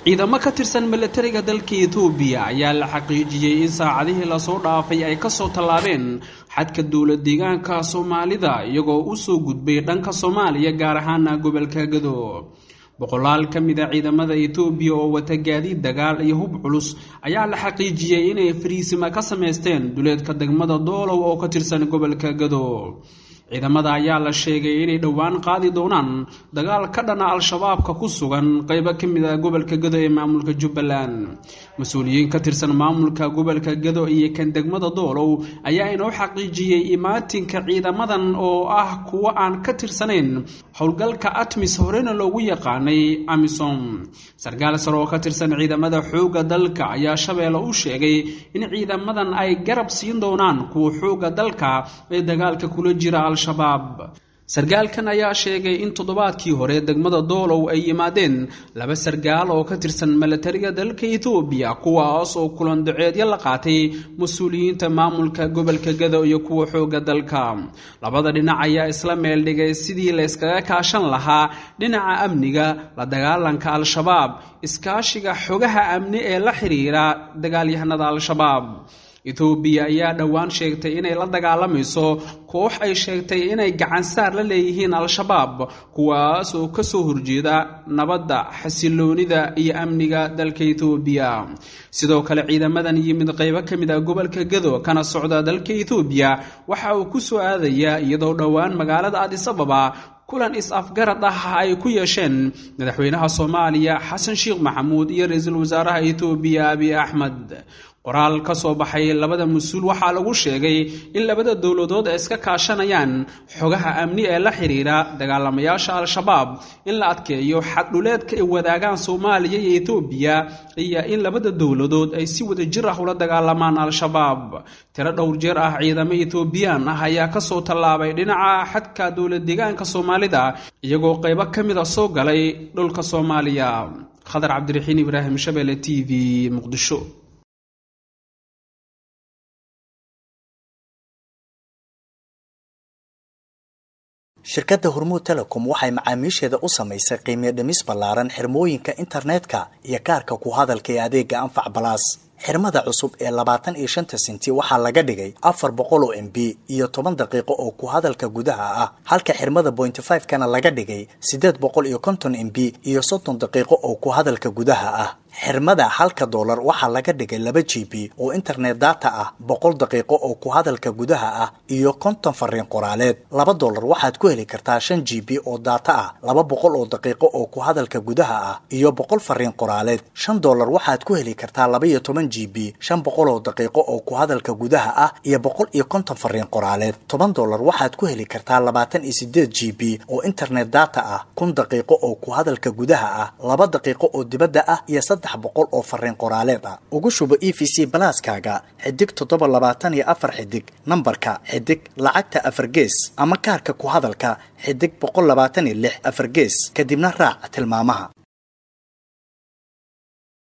ciidamo ka tirsan milatariga dalka etoobiya ayaa la xaqiijiyey in saacadihii lasoo dhaafay ay kasoo tallaabeen xadka dowlad deegaanka soomaalida iyagoo u soo gudbay dhanka soomaaliya gaar ahaana gobolka gado boqolaal ka mid a ciidamada etoobiya oo wata gaadiid dagaal iyo hub culus ayaa la xaqiijiyey inay fariisima ka samaysteen duleedka degmada doolow oo ka tirsan gobolka gado ciidamada ayaa la sheegay inay dhowaan qaadi doonaan dagaal ka dhana al-shabaabka ku sugan qeybo ka mid a gobolka gado ee maamulka jubbaland mas-uuliyiin ka tirsan maamulka gobolka gado iyo kan degmada doolow ayaa inoo xaqiijiyey imaatinka ciidamadan oo ah kuwo aan ka tirsanayn howlgalka atmis horena loogu yaqaanay amisom sarkaal sare oo ka tirsan ciidamada xoogga dalka ayaa shabeelle u sheegay in ciidamadan ay garab siin doonaan kuwa xoogga dalka ee dagaalka kula jira al-shabaab sarkaalkan ayaa sheegay in toddobaadkii hore degmada doolow ay yimaadeen laba sarkaal oo ka tirsan milatariga dalka etoobiya kuwaas oo kulan daceedyo la qaatay mas-uuliyiinta maamulka gobolka gado iyo kuwa xoogga dalka labada dhinac ayaa isla meel dhigay sidii la yskaga kaashan lahaa dhinaca amniga la dagaalanka al-shabaab iskaashiga xogaha amni ee la xiriira dagaalyahanada al-shabaab etoobiya ayaa dhowaan sheegtay inay la dagaalamayso koox ay sheegtay inay gacansaar la leeyihiin al-shabaab kuwaas oo kasoo horjeeda nabadda xasiloonida iyo amniga dalka etoobiya sidoo kale ciidamadan yimid qeybo ka mid ah gobolka gado kana socda dalka etoobiya waxa uu ku soo aadayaa iyadoo dhowaan magaalada adisababa kulan is-afgarad ah ay ku yeesheen madaxweynaha soomaaliya xasan sheekh maxamuud iyo ra-iisul wasaaraha etoobiya abiy axmed qoraal ka soo baxay labada mas-uul waxaa lagu sheegay in labada dowladood ay iska kaashanayaan xogaha amni ee la xiriira dagaalamayaasha al-shabaab in la adkeeyo xaddhuleedka ay wadaagaan soomaaliya iyo etoobiya iyo in labada dowladood ay si wada jir ah ula dagaalamaan al-shabaab tiro dhowr jeer ah ciidamo etoobiyaan ah ayaa kasoo tallaabay dhinaca xadka dowlad deegaanka soomaalida iyagoo qeybo ka mid a soo galay dhulka soomaaliya khadar cabdiraxiin ibraahim shabeelle t v muqdisho shirkadda hormuud telecom waxay macaamiisheeda u samaysay qiimiyo dhimis ballaaran xirmooyinka internetka iyo kaarka ku hadalka ee adeega anfac balaas xirmada cusub ee labaatan iyo shanta sinti waxaa laga dhigay afar boqol oo m b iyo toban daqiiqo oo ku hadalka gudaha ah halka xirmada bointy five kana laga dhigay siddeed boqol iyo konton m b iyo soddon daqiiqo oo ku hadalka gudaha ah xirmada halka doolar waxaa laga dhigay laba g b oo internet data ah boqol daqiiqo oo ku hadalka gudaha ah iyo konton fariin qoraaleed laba doolar waxaad ku heli kartaa shan g b oo data ah laba boqol oo daqiiqo oo ku hadalka gudaha ah iyo boqol fariin qoraaleed shan doolar waxaad ku heli kartaa laba iyo toban g b shan boqol oo daqiiqo oo ku hadalka gudaha ah iyo boqol iyo konton fariin qoraaleed toban doolar waxaad ku heli kartaa labaatan iyo sideed g b oo internet data ah kun daqiiqo oo ku hadalka gudaha ah laba daqiiqo oo dibadda ah iyo saddex boqol oo fariin qoraaleed ah ugu shubo e v c balaaskaaga xidig toddoba labaatan iyo afar xidig nambarka xidig lacagta afar gees ama kaarka ku hadalka xidig boqol labaatan iyo lix afar gees kadibna raac tilmaamaha